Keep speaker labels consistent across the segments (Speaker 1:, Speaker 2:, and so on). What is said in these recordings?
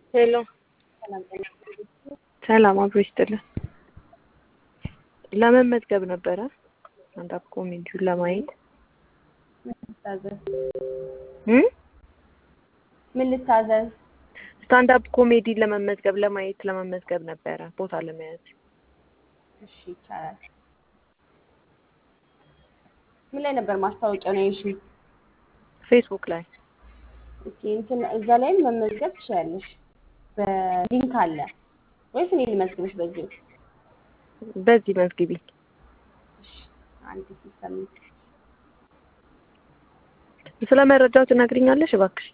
Speaker 1: ሄሎ ሰላም አብሮ ይስጥልን። ለመመዝገብ ነበረ አንድ አፕ ኮሜዲውን ለማየት እ
Speaker 2: ምን ልታዘዝ?
Speaker 1: ስታንድ አፕ ኮሜዲ ለመመዝገብ ለማየት ለመመዝገብ ነበረ ቦታ ለመያዝ።
Speaker 2: እሺ ይቻላል። ምን ላይ ነበር ማስታወቂያው ነው እሺ?
Speaker 1: ፌስቡክ ላይ
Speaker 2: ኦኬ እንትን እዛ ላይም መመዝገብ ትችላለሽ። በሊንክ አለ ወይስ እኔ ልመዝግብሽ በዚህ?
Speaker 1: በዚህ መዝግቢ።
Speaker 2: እሺ አንድ ሲስተም
Speaker 1: ስለ መረጃው ትነግሪኛለሽ እባክሽ?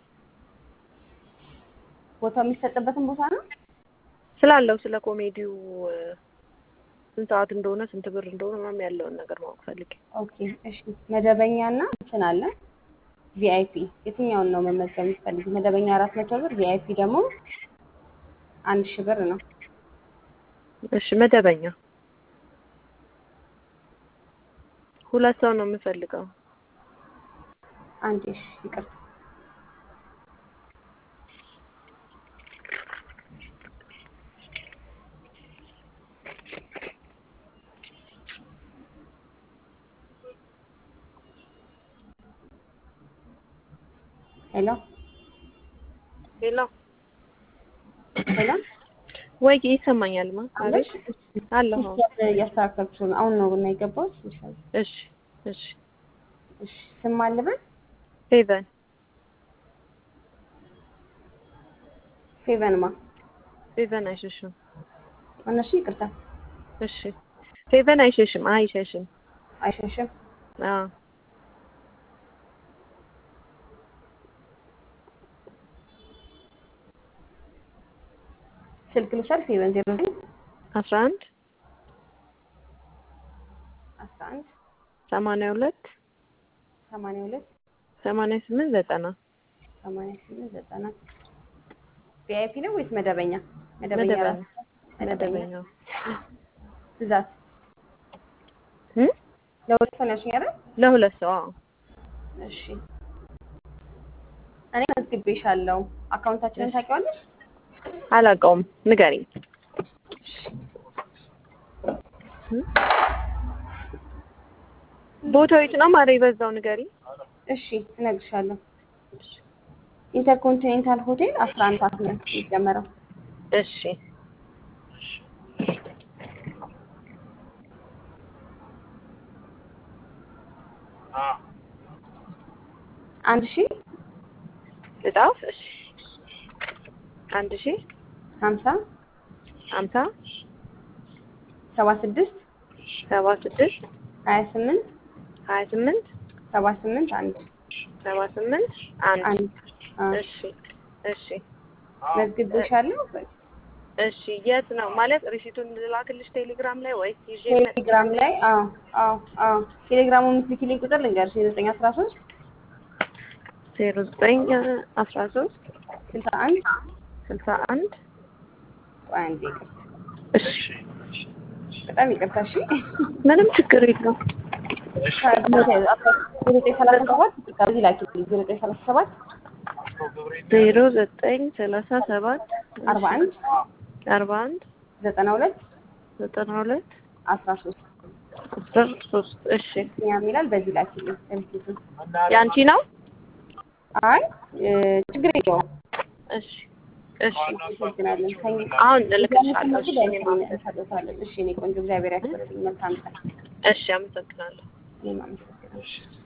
Speaker 2: ቦታው የሚሰጥበትን ቦታ ነው?
Speaker 1: ስላለው ስለ ኮሜዲው እ፣ ስንት ሰዓት እንደሆነ ስንት ብር እንደሆነ ምናምን ያለውን ነገር ማወቅ ፈልጌ።
Speaker 2: ኦኬ እሺ መደበኛና እንትን አለ ቪአይፒ የትኛውን ነው መመዝገብ የምትፈልጊ? መደበኛ አራት መቶ ብር ቪአይፒ ደግሞ አንድ ሺህ ብር ነው።
Speaker 1: እሺ መደበኛ ሁለት ሰው ነው የምፈልገው።
Speaker 2: አንድ እሺ ይቅርታ ሄሎ
Speaker 1: ሌላ
Speaker 2: ሄሎ
Speaker 1: ወይ ይሰማኛል ማ አቤት አለሁ።
Speaker 2: ሲስተም እያስተካከልኩ ነው። አሁን ነው እና የገባሁት።
Speaker 1: እሺ እሺ
Speaker 2: እሺ ስም አልበል
Speaker 1: ፌቨን
Speaker 2: ፌቨንማ
Speaker 1: ፌቨን አይሸሽም።
Speaker 2: እነሱ ይቅርታ
Speaker 1: እሺ ፌቨን አይሸሽም አይሸሽም።
Speaker 2: አይሸሽም።
Speaker 1: አዎ
Speaker 2: ስልክ ልውሰድ። ፌቨን ዜሮ ዘጠኝ
Speaker 1: አስራ አንድ
Speaker 2: አስራ አንድ
Speaker 1: ሰማንያ ሁለት
Speaker 2: ሰማንያ ሁለት
Speaker 1: ሰማንያ ስምንት ዘጠና
Speaker 2: ሰማንያ ስምንት ዘጠና ቪአይፒ ነው ወይስ መደበኛ? መደበኛ
Speaker 1: መደበኛ
Speaker 2: ራሱ መደበኛ
Speaker 1: መደበኛው
Speaker 2: ብዛት
Speaker 1: እ
Speaker 2: ለሁለት ሰው ነው ያልሽኝ አይደል?
Speaker 1: ለሁለት ሰው አዎ
Speaker 2: እሺ እኔ መዝግቤሻለሁ። አካውንታችንን ታውቂዋለሽ?
Speaker 1: አላውቀውም ንገሪኝ። እ? ቦታው የት ነው? ማረ የበዛው ንገሪኝ።
Speaker 2: እሺ እነግርሻለሁ። ኢንተርኮንቲኔንታል ሆቴል አስራ አንድ ሰዓት ነው የሚጀመረው።
Speaker 1: እሺ
Speaker 2: አንድ ሺ
Speaker 1: ልጣፍ እሺ አንድ ሺህ
Speaker 2: ሀምሳ
Speaker 1: ሀምሳ
Speaker 2: ሰባ ስድስት
Speaker 1: ሰባ ስድስት
Speaker 2: ሀያ ስምንት
Speaker 1: ሀያ ስምንት
Speaker 2: ሰባ ስምንት አንድ
Speaker 1: ሰባ ስምንት አንድ
Speaker 2: አንድ አ፣
Speaker 1: እሺ እሺ
Speaker 2: መዝግቤሻለሁ።
Speaker 1: እሺ የት ነው ማለት ሪሲቱን ልላክልሽ ቴሌግራም ላይ ወይስ ይዤ
Speaker 2: ቴሌግራም ላይ አዎ አዎ አዎ ቴሌግራሙ የምትልኪልኝ ቁጥር ልንገርሽ የዘጠኝ አስራ ሶስት
Speaker 1: ዜሮ ዘጠኝ አስራ ሶስት
Speaker 2: ስልሳ አንድ
Speaker 1: ስልሳ አንድ
Speaker 2: ቆይ አንዴ ይቅርታ፣
Speaker 1: እሺ
Speaker 2: በጣም ይቅርታ። እሺ
Speaker 1: ምንም ችግር የለውም
Speaker 2: ዘጠኝ ሰላሳ ሰባት ከዚህ ላኪልኝ ዘጠኝ ሰላሳ ሰባት
Speaker 1: ዜሮ ዘጠኝ ሰላሳ ሰባት
Speaker 2: አርባ አንድ
Speaker 1: አርባ አንድ
Speaker 2: ዘጠና ሁለት
Speaker 1: ዘጠና ሁለት
Speaker 2: አስራ ሶስት
Speaker 1: አስራ ሶስት እሺ
Speaker 2: ያም ይላል። በዚህ ላኪልኝ ሪሲቱን።
Speaker 1: የአንቺ ነው
Speaker 2: አይ እ፣ ችግር የለውም።
Speaker 1: እሺ እሺ
Speaker 2: አመሰግናለን። ከኝ-
Speaker 1: አሁን እልክልሻለሁ እሺ
Speaker 2: ከእኛ
Speaker 1: እኔም
Speaker 2: ጋር
Speaker 1: አመሰግናለሁ
Speaker 2: እንሰጥዎታለን። እሺ እኔ ቆንጆ እግዚአብሔር ያክብርልኝ። መልካም ቀን።
Speaker 1: እሺ አመሰግናለሁ
Speaker 2: እኔም አመሰግናለሁ።